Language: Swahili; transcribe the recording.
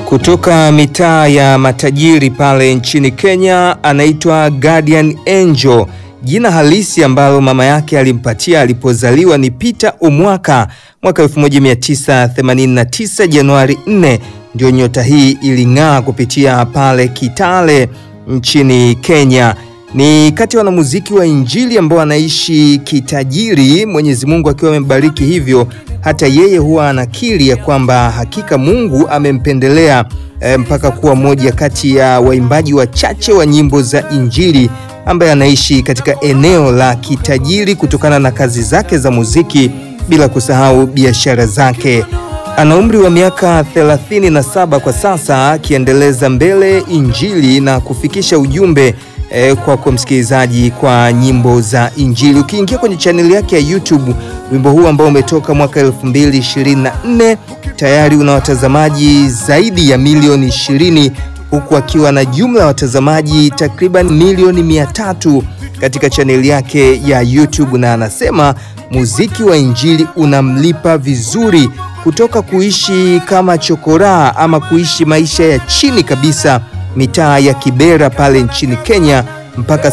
kutoka mitaa ya matajiri pale nchini Kenya, anaitwa Guardian Angel. Jina halisi ambalo mama yake alimpatia alipozaliwa ni Peter Omwaka mwaka 1989 Januari 4, ndio nyota hii iling'aa kupitia pale Kitale nchini Kenya. Ni kati ya wanamuziki wa Injili ambao anaishi kitajiri, Mwenyezi Mungu akiwa amembariki hivyo hata yeye huwa anakiri ya kwamba hakika Mungu amempendelea e, mpaka kuwa moja kati ya waimbaji wachache wa nyimbo za Injili ambaye anaishi katika eneo la kitajiri kutokana na kazi zake za muziki, bila kusahau biashara zake. Ana umri wa miaka 37 kwa sasa, akiendeleza mbele Injili na kufikisha ujumbe E, kwa kwa msikilizaji kwa nyimbo za Injili. Ukiingia kwenye chaneli yake ya YouTube, wimbo huu ambao umetoka mwaka 2024 tayari una watazamaji zaidi ya milioni 20 huku akiwa na jumla ya watazamaji takriban milioni 300 katika chaneli yake ya YouTube, na anasema muziki wa Injili unamlipa vizuri kutoka kuishi kama chokoraa ama kuishi maisha ya chini kabisa mitaa ya Kibera pale nchini Kenya mpaka